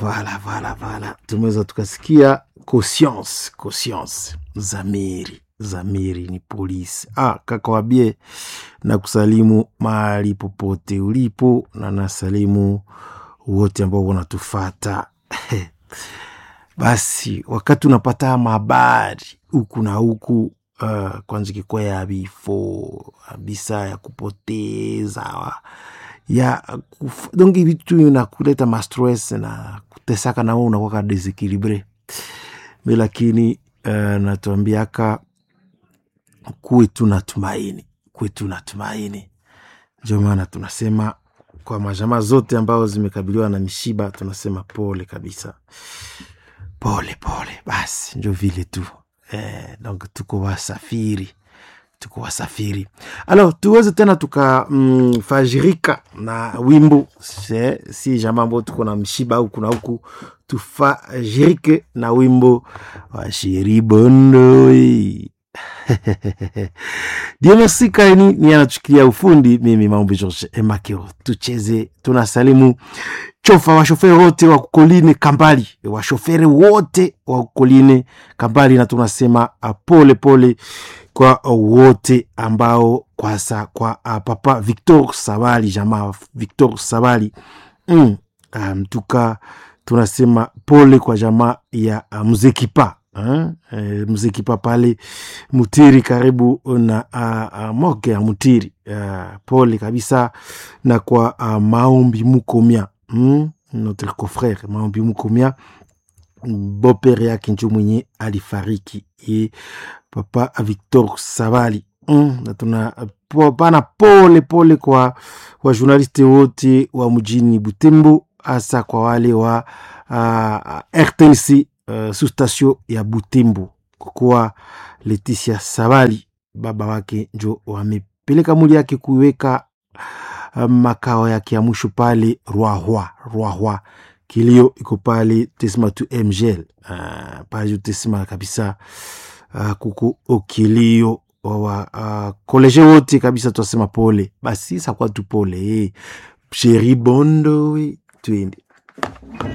Voilà, voilà, voilà. Tumeweza tukasikia conscience, conscience. Zamiri, Zamiri ni polisi. Ah, kaka wabie na kusalimu mahali popote ulipo na nasalimu wote ambao wanatufata. Basi wakati unapata habari huku na huku uh, kwanza kikuwa ya vifo kabisa ya kupoteza ya kuf... donc vitu inakuleta mastress na kutesaka na wewe unakuwa desequilibre mi lakini uh, natuambiaka kuwe tu na tumaini kuwe tu na tumaini ndio maana tunasema kwa majamaa zote ambao zimekabiliwa na mishiba tunasema pole kabisa pole pole basi njo vile tu eh, donc tuko wasafiri tuko wasafiri alors tuweze tena tukafajirika mm, na wimbo se, si jamaa ambao tuko na mshiba huku na huku tufajirike na wimbo wa shiribondoi Dionosi Kaini ni anachukilia ufundi, mimi Maombi George Emakeo. Tucheze, tunasalimu chofa washoferi wote wa Koline Kambali, washoferi wote wa Koline Kambali, na tunasema pole pole kwa wote ambao kwasa kwa uh, papa Victor Sabali, jamaa Victor Sabali mm, mtuka um, tunasema pole kwa jamaa ya uh, Mzekipa E, mzikipa pale Mutiri karibu na uh, uh, moke ya Mutiri uh, pole kabisa na kwa uh, maombi mukomia mm? notre confrère maombi mukomia bopere yake njo mwenye alifariki e papa Victor Sabali mm? na tuna pana pole pole kwa wajournaliste wote wa mjini Butembo hasa kwa wale wa uh, RTNC Uh, sustasio ya Butembo kwa kuwa Leticia Sabali baba wake njo wamepeleka mwili yake kuiweka uh, makao yake ya mwisho pale Rwahwa Rwahwa. Kilio iko pale tesima tu mgl uh, pale tesima kabisa uh, kuku okilio wa uh, koleje wote kabisa, twasema pole basi, sakwa tu pole eh. Sheri Bondo, twende